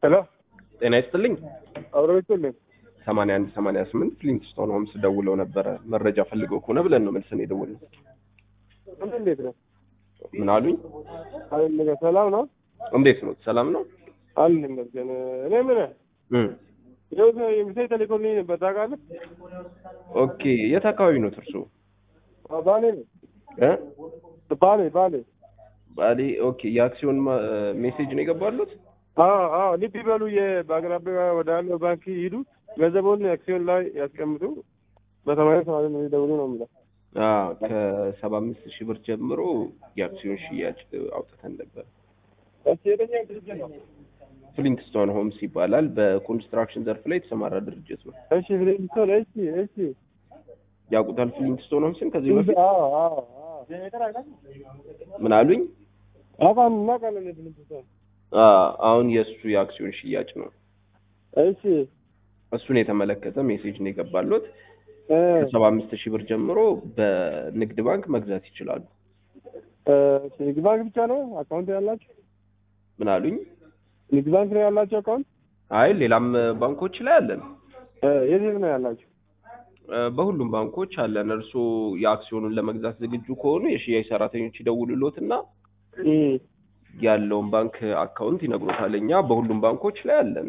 ሄሎ ጤና ይስጥልኝ። አብሮ ይስጥልኝ። ሰማንያ አንድ ሰማንያ ስምንት ሊንክስቶን ሆምስ ደውለው ነበረ መረጃ ፈልገው ከሆነ ብለን ነው መልሰን የደወልነው። አንተ እንዴት ነው? ምን አሉኝ? አለ ሰላም ነው? እንዴት ነው? ሰላም ነው? አለ ይመስገን። እኔ ምን እም ይኸው ምሳይ ተልኮልኝ ነበር ታውቃለህ? ኦኬ። የት አካባቢ ነው እርሱ? አዎ፣ ባሌ ነው። እ ባሌ ባሌ። ባሌ። ኦኬ። የአክሲዮን ማ- ሜሴጅ ነው የገባሉት? አዎ አዎ፣ ልብ ይበሉ። በአቅራቢያ ወዳለው ባንክ ይሂዱ፣ ገንዘቡን አክሲዮን ላይ ያስቀምጡ። በሰማንያ ሰማንያ ነው ደውሉ ነው የምለው። አዎ፣ ከሰባ አምስት ሺህ ብር ጀምሮ የአክሲዮን ሽያጭ አውጥተን ነበር። እሺ፣ የትኛው ድርጅት ነው? ፍሊንክስቶን ሆምስ ይባላል። በኮንስትራክሽን ዘርፍ ላይ የተሰማራ ድርጅት ነው። እሺ፣ ፍሊንግስቶን። እሺ፣ እሺ። ያውቁታል ፍሊንክስቶን ሆምስን ከዚህ በፊት? አዎ አዎ አዎ። ምን አሉኝ? አውቃለሁ፣ እናውቃለን ፍሊንግስቶን። አ- አሁን የእሱ የአክሲዮን ሽያጭ ነው። እሺ እሱን የተመለከተ ሜሴጅ ነው የገባሉት። እ ከሰባ አምስት ሺህ ብር ጀምሮ በንግድ ባንክ መግዛት ይችላሉ። እ ንግድ ባንክ ብቻ ነው አካውንት ያላችሁ? ምን አሉኝ? ንግድ ባንክ ነው ያላችሁ አካውንት? አይ ሌላም ባንኮች ላይ አለን። እ የት የት ነው ያላችሁ? እ በሁሉም ባንኮች አለን። እርስዎ የአክሲዮኑን ለመግዛት ዝግጁ ከሆኑ የሽያጭ ሰራተኞች ይደውሉሎትና እ ያለውን ባንክ አካውንት ይነግሮታል። እኛ በሁሉም ባንኮች ላይ አለን።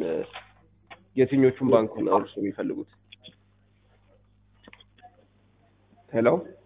የትኞቹን ባንክ ነው እርስዎ የሚፈልጉት? ሄሎ